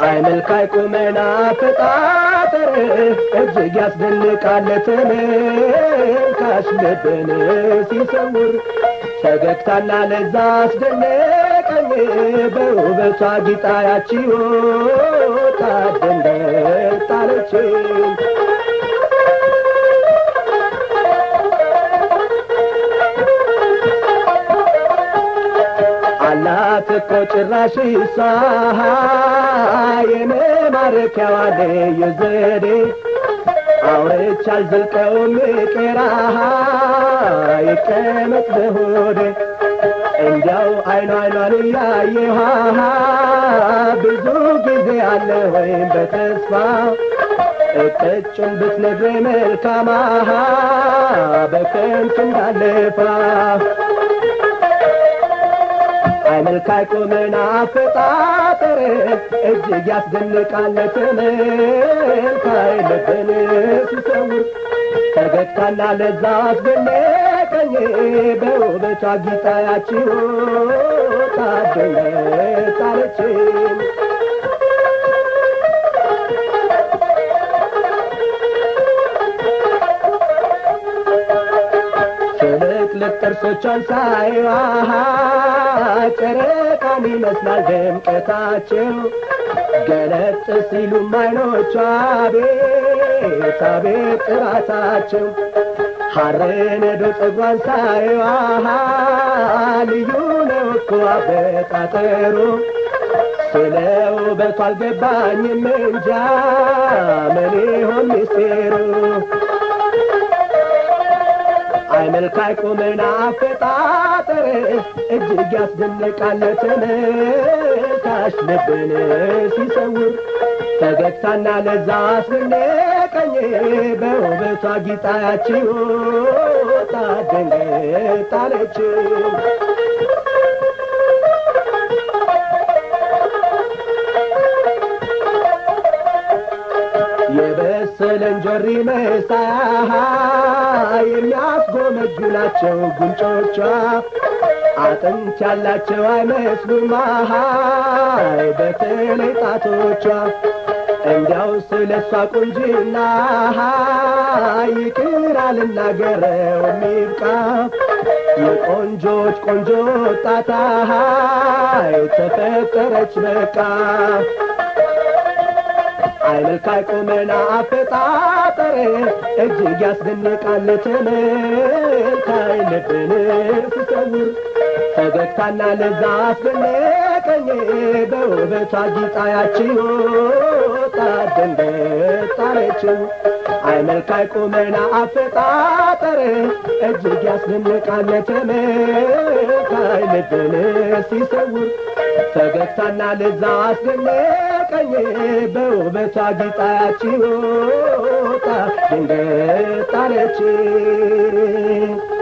አይ መልካይ ቁመና አፈጣጠር እጅግ ያስደንቃል ተመልካች ልብን ሲሰውር ፈገግታና ለዛ አስደነቀኝ በውበቷ ጌጣ ያቺ ወጣት ደንደር ጣለችኝ አላት እኮ ጭራሽ እሷ የመማረኪያዋ ልዩ ዘዴ አውርቼ አልዘልቀውም ቄራሃ ይቀመጥ በሆዴ እንዲያው አይኗ አይኗን እያየኋ ብዙ ጊዜ አለ ወይም በተስፋ እቅጩን ብትነግረኝ መልካማሃ በከንቱ እንዳለፋ አይ መልካይ ቁመና አፈጣጠር እጅግ ያስደንቃል ተመልካይ ልብን ሲሰውር ፈገግታና ለዛ አስደነቀኝ በውበቷ ጌጣ ያቺ ወጣት ጣለችኝ ትልቅ ጥርሶቿን ሳይዋ ጨረቃን ይመስላል ድምቀታቸው ገለጥ ሲሉም አይኖቿ ቤት አቤት ጥራታቸው ሐር ነዶ ጸጉሯን ሳይዋ ልዩ ነው እኮ አበጣጠሩ ስለ ውበቷ አልገባኝም እንጃ ምን ይሆን ሚስጢሩ አይ መልካይ ቁመና አፈጣጠር እጅግ ያስደንቃል ተመልካች ልብን ሲሰውር ፈገግታና ለዛ አስደነቀኝ በውበቷ ጌጣ ያቺ ወጣት ደንገጣለች የበሰለ እንጆሪ መሳይ የሚያስጎመጁ ናቸው ጉንጮቿ አጥንት ያላቸው አይመስሉም አሃይ በተለይ ጣቶቿ እንዲያው ስለ እሷ ቁንጅና ይቅር አልናገረው የሚብቃ የቆንጆች ቆንጆ ጣታሃይ ተፈጠረች በቃ አይ መልካይ ቁመና አፈጣጠር እጅግ ያስደንቃል ተመልካይ ልብን ሲሰውር ፈገግታና ለዛ አስደነቀኝ በውበቷ ጌጣ ያቺ ወጣት ደንገጣለችው አይ መልካይ ቁመና አፈጣጠር እጅግ ያስደንቃል ተመልካይ ልብን ሲሰውር ፈገግታና ለዛ አስደነቀኝ በውበቷ ጌጣ ያቺ ወጣት ደንገጣለች